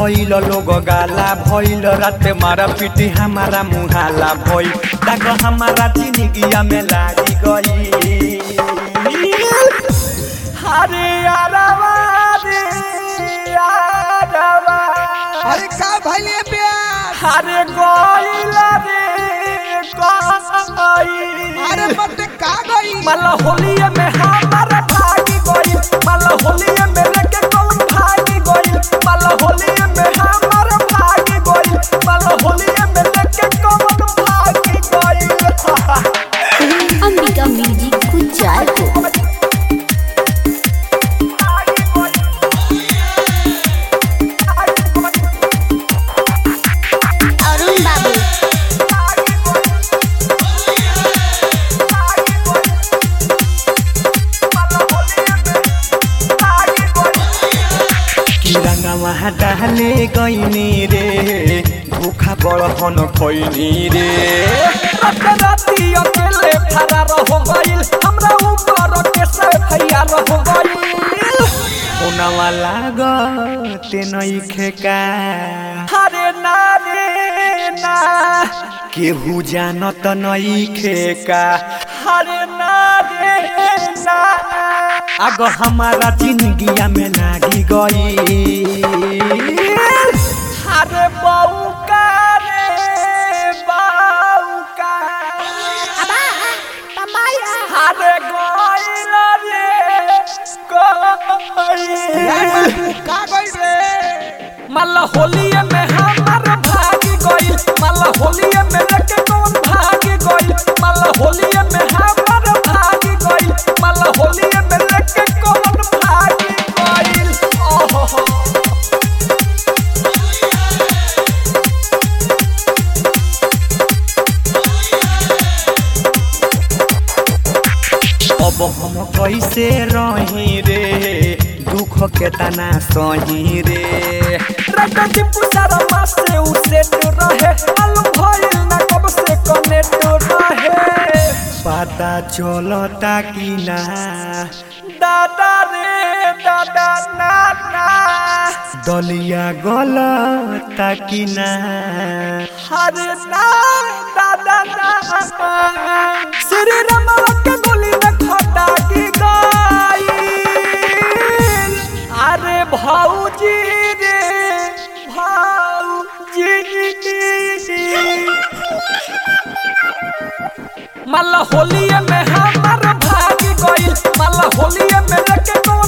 भइल लोग गाला भइल रात मारा पिटी हमारा मुहाला भइल दाग हमारा जिंदगिया में लागी गई हरे यारवा रे यारवा अरे का भइले प्यार हरे गइल रे गइल अरे मत का गई मल होलिये में हमारा भागी गइल मल होलिये में लेके कौन भागी गइल मल होलिये में हमारा भागी गइल मल होलिये में लेके कौन भागी गइल अंबिका म्यूजिक कुचायपुर अरुण बाबू कि रंगवा डाले गइनी रे भूखा बड़हन खइनी रे रात राती अकेले फरार हो गइल हमरा ऊपर के से भैया रह गइल ओनवा लागते नइखे का हरे ना रे ना केहू जानत नइखे का हरे ना रे ना आग हमारा जिंदगिया में लागी गई अरे बऊ का रे बऊ का अरे गइल रे गइल का गई रे मल होलिये में हमार भागी गइल मल होलिये में लेके कौन भागी गइल मल होलिये में हमार भागी गइल मल होलिये में लेके कौन भागी गइल ओहो अब हम कैसे रही रे दुख के तना सही रे रगती पुसारा मास से उसे तो रहे अलू भइल ना कब से कनेक्ट रहे पता चलता कि ना दादा रे दादा ना ना दलिया गलता कि ना हरे ना दादा ना श्री राम के गोली में खटा की गई अरे भाऊजी रे भाऊजी मल होलिये में हमार भागी गइल मल होलिये में लेके कौन